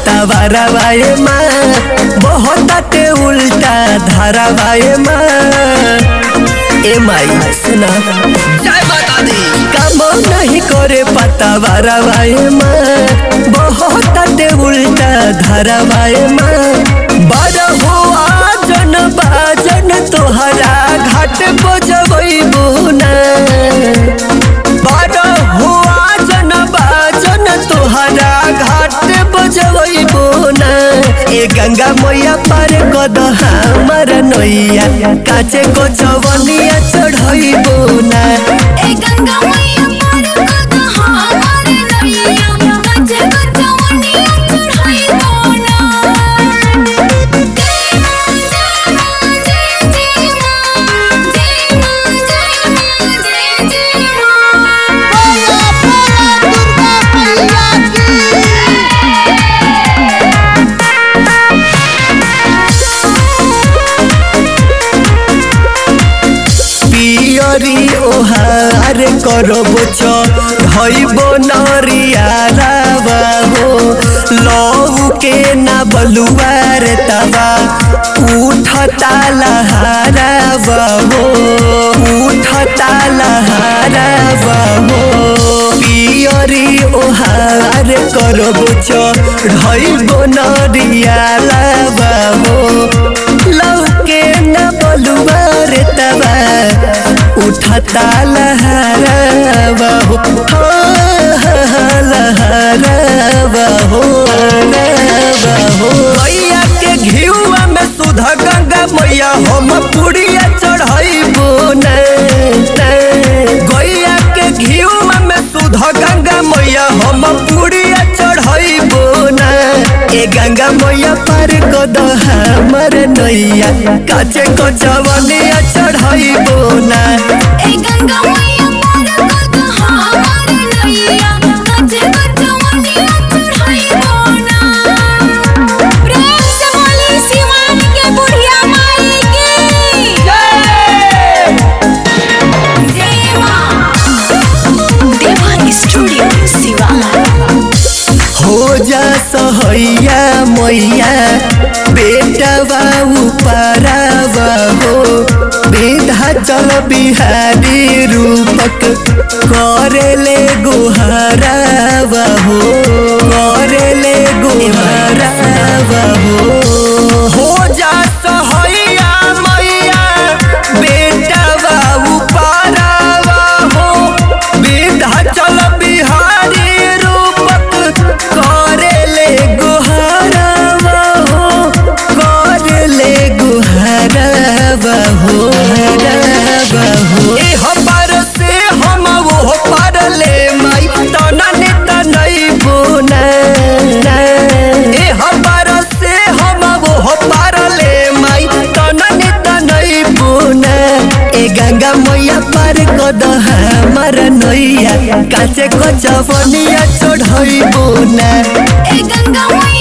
पतवारवाए माँ बहुत उल्टा धारावाए माँ ए माई सुना जय माता दी काम नहीं करे पतवारवाए माँ बहुत उल्टा धारावाए माँ बड़ हुआ जन बाजन तोहरा घाट बजबई बुना बड़ हुआ जन बाजन तोहरा घाट बजबई बुना ए गंगा मैया पार कद हमर नैया काचे को चवनिया चढ़ई बुना ए गंगा मैया पार कद हमार नैया कच्चे कचवनिया चढ़ाई बोना जय मां जय मां जय जय मां जय मां जय मां जय जय मां बोला बोला दुर्गा मैया पियरी ओहार करब धैब नरियारा हो लऊ के ना बलुआर तबा उठता लहारा हो उठता लहारा हो पियरी ओहार करब धैब नरियारा हो लौके न बलुआर तबा उठता लहरवा हो लहरवा हो लहरवा हो गैया के घिउआ में सुध गंगा मैया हम पुड़िया चढ़ैबो न गैया के घिउआ में सुध गंगा मैया हम पुड़िया चढ़ैबो न ए गंगा मैया पार कद हमर नैया काचे को चवनिया चढ़ैबो ना ए गंगा मैया पार कद हमार नैया कच्चे कचवनिया चढ़ाई बोना प्रेम से बोली शिवान के बुढ़िया माई की जय मां देवा स्टूडियो शिवान हो जा सहैया मैया बेटा बाबू पारावा हो बेधा चल बिहारी रूपक करेले गुहारावा हो करेले गुहारावा हो हो जा सहैया मैया बेटा बाबू पारावा हो बेधा चल बिहारी रूपक करेले गुहारावा हो करेले गुहारावा हो हरावा हो ए हमार से हम वो पार ले माई तना ने तनई बुना ए हमार से हम वो पार ले माई तना ने तनई बुना ए गंगा मैया पार कद हमर नैया काचे को चवनिया चढ़ई बुना ए गंगा मैया